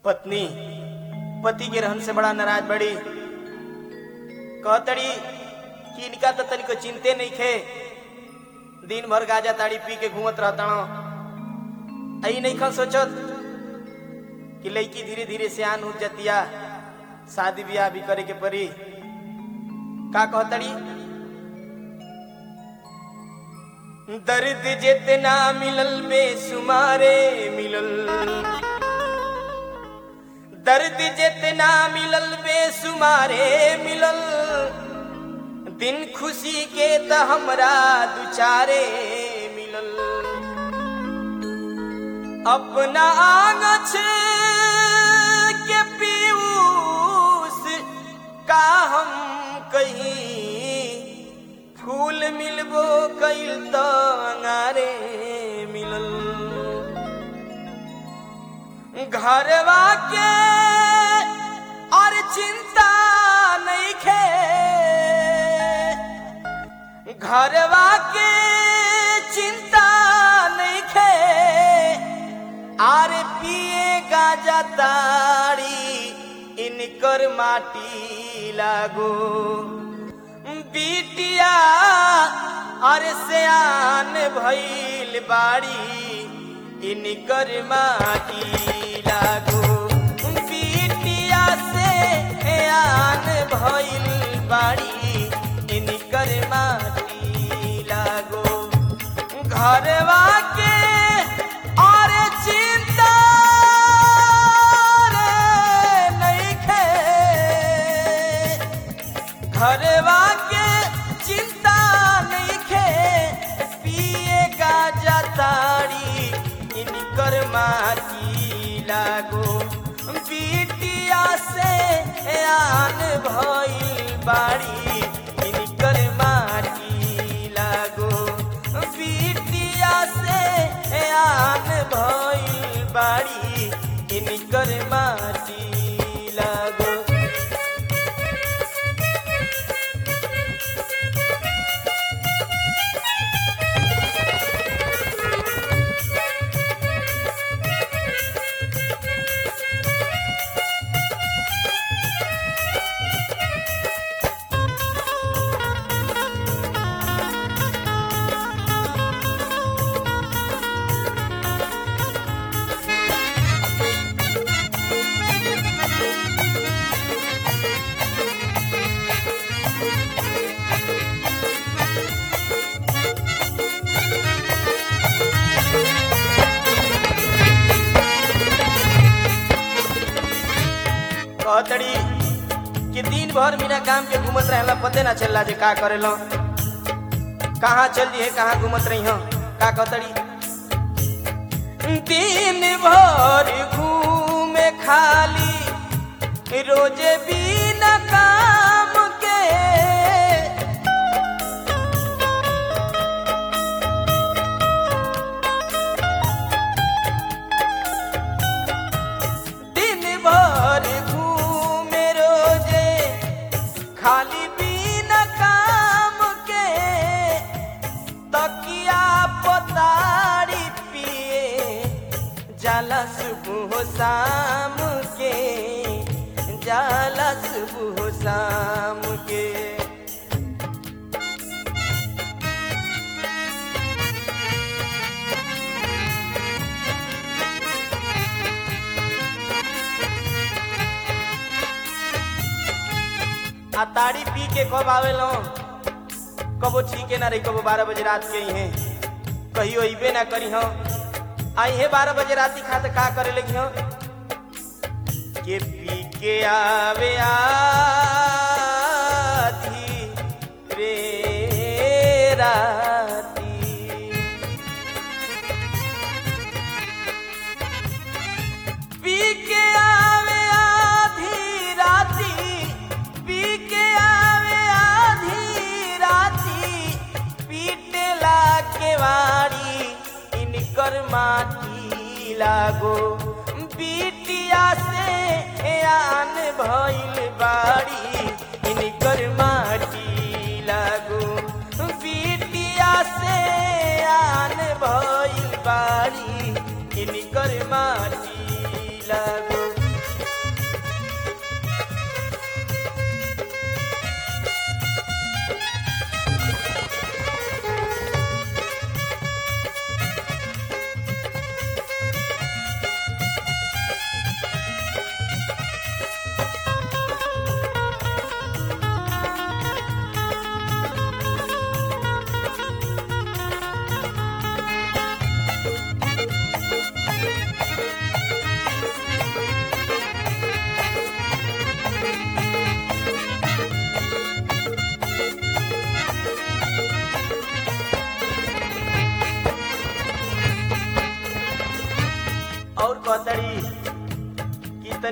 पत्नी पति के रहन से बड़ा नाराज बड़ी कहतड़ी कि इनका तो तनिको चिंते नहीं खे दिन भर गाजा ताड़ी पी के घूमत रहता आई नहीं खन सोचत कि लड़की धीरे धीरे सियान हो जतिया शादी ब्याह भी करे के पड़ी का कहतड़ी दर्द जितना मिलल बेसुमारे मिलल दर्द जितना मिलल बेसुमारे मिलल दिन खुशी के त हमरा दुचारे मिलल अपना आंगछ के पीयूष का हम कहीं फूल मिलबो कैल त अंगारे मिलल घरवा के और चिंता नहीं खे घरवा के चिंता नहीं खे आरे पिए गाजा ताड़ी इनकर माटी लागो बिटिया अरे सियान भइल बाड़ी इनकर माटी लागो बिटिया से आन भइल बाड़ी इनकर माटी लागो घरवा के और चिंता रे नइखे घरवा के चिंता नइखे पिए गाजा ताड़ी इनकर माटी लागो बिटिया से आन भइल बाड़ी इनकर माटी लागो बिटिया से आन भइल बाड़ी इनकर माटी लागो कहतड़ी कि दिन भर बिना काम के घूमत रहला पते ना चलला जे का करेलो कहाँ चल दिए कहाँ घूमत रही हो का कहतड़ी दिन भर घूमे खाली रोजे बिना काम के दिन भर घूमे रोजे खाली बिना काम के तकिया पतारी पिए जाला सुबह शाम के जाला सुबह शाम के आ ताड़ी पी के कब आवेलो कबो ठीक ना रही कबो बारह बजे रात के ही है कहियो अबे ना करी हो आई है बारह बजे रात खाते का करे लगी हो के पी के आवे आधी रे राती पी के आवे आधी राती पी के आवे आधी राती पीटला के वारी इनकर माटी लागो बिटिया से आन भइल बाड़ी इनकर माटी लागो बिटिया से आन भइल बाड़ी इनकर माटी लागो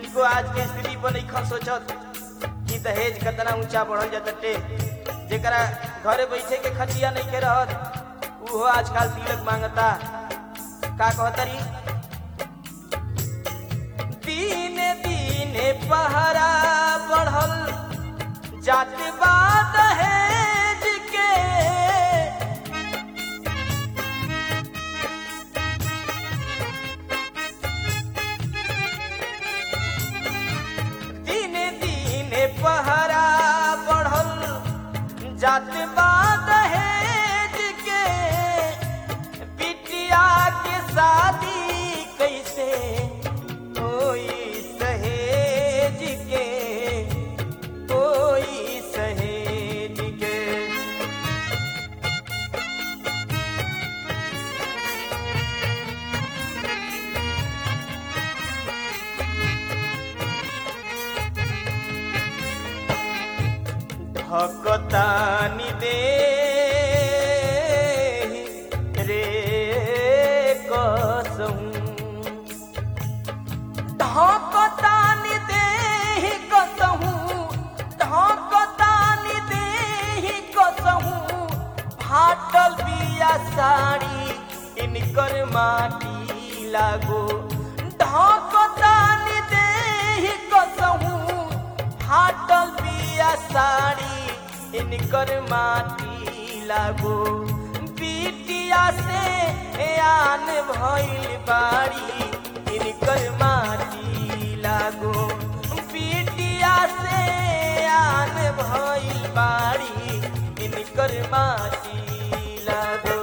तनिको आज के स्थिति पर नहीं खन सोचत कि दहेज कितना ऊंचा बढ़ल जाते जेकरा घरे बैठे के खटिया नहीं के रहत उहो आजकल तिलक मांगता का कहतरी दीने दीने पहरा बढ़ल जात बाद दहेज के दिने दिने पहरा बढ़ल जात बाद दहेज के बिटिया के शादी कैसे कोई सहेज के कोई सहेज के भकतानी दे रे कसहूं ढकतानी दे कसहूं ढकतानी दे कसहूं फाटल बिया साड़ी इनकर माटी लागो ढकतानी दे कसहूं फाटल बिया साड़ी इनकर माटी लागो बिटिया से आन भइल बाड़ी इनकर माटी लागो बिटिया से आन भइल बाड़ी इनकर माटी लागो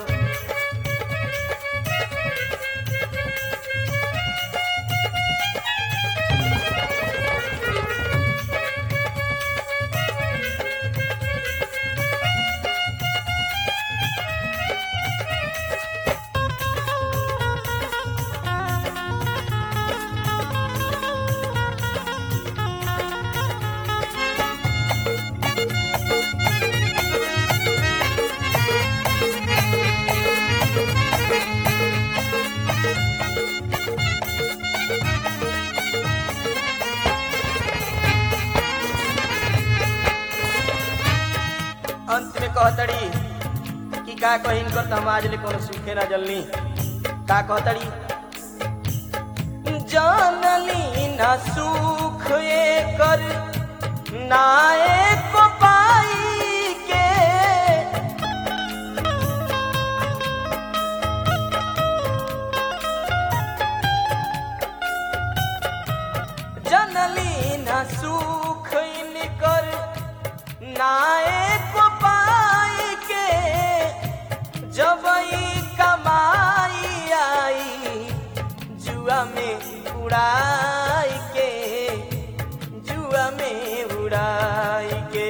अंत में कहतड़ी कि का कहिन कर त हम आज ले कोनो सुखे ना जलनी का कहतड़ी जानली ना सुख एकर ना एक पाई के जनली न सुख इनकर नायक पाई के जब ई कमाई आई जुआ में उड़ाई के जुआ में उड़ाई के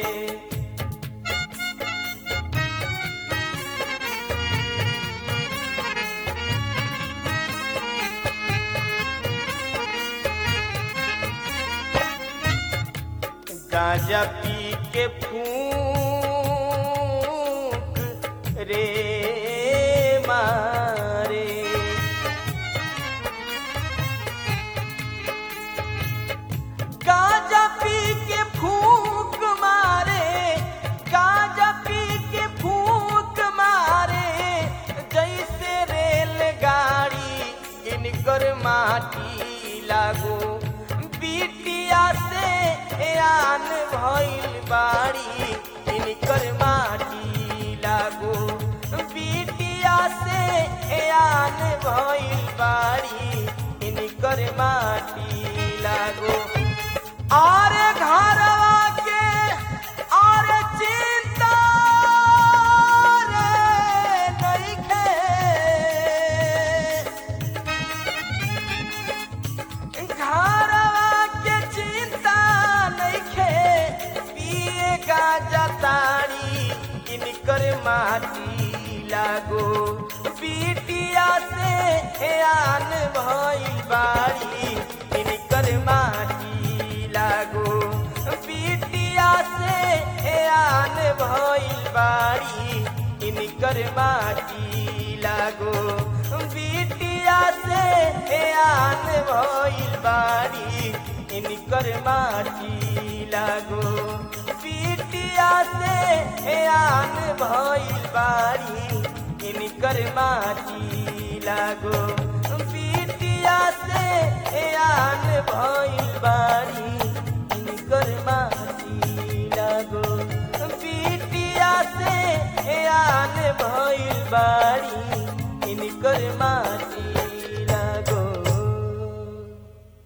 गांजा पी के फूक रे मारे गांजा पी के फूक मारे गांजा पी के फूक मारे जैसे रेलगाड़ी इनकर माटी लागो बिटिया से आन भइल बाड़ी इनकर माटी लागो बिटिया से आन भइल बाड़ी इनकर माटी लागो आरे घरवा के आरे चिंता रे नइखे घरवा के चिंता नइखे पिए गाजा ताड़ी इनकर माटी लागो बिटिया से आन भइल बाड़ी इनकर माटी लागो बिटिया से आन भइल बाड़ी इनकर माटी लागो बिटिया पीटिया से आन भइल बाड़ी इनकर माटी लागो पीटिया से आन भइल बाड़ी इनकर माटी लागो पीटिया से आन भइल बाड़ी इनकर माटी लागो पीटिया से आन भइल बाड़ी इनकर माटी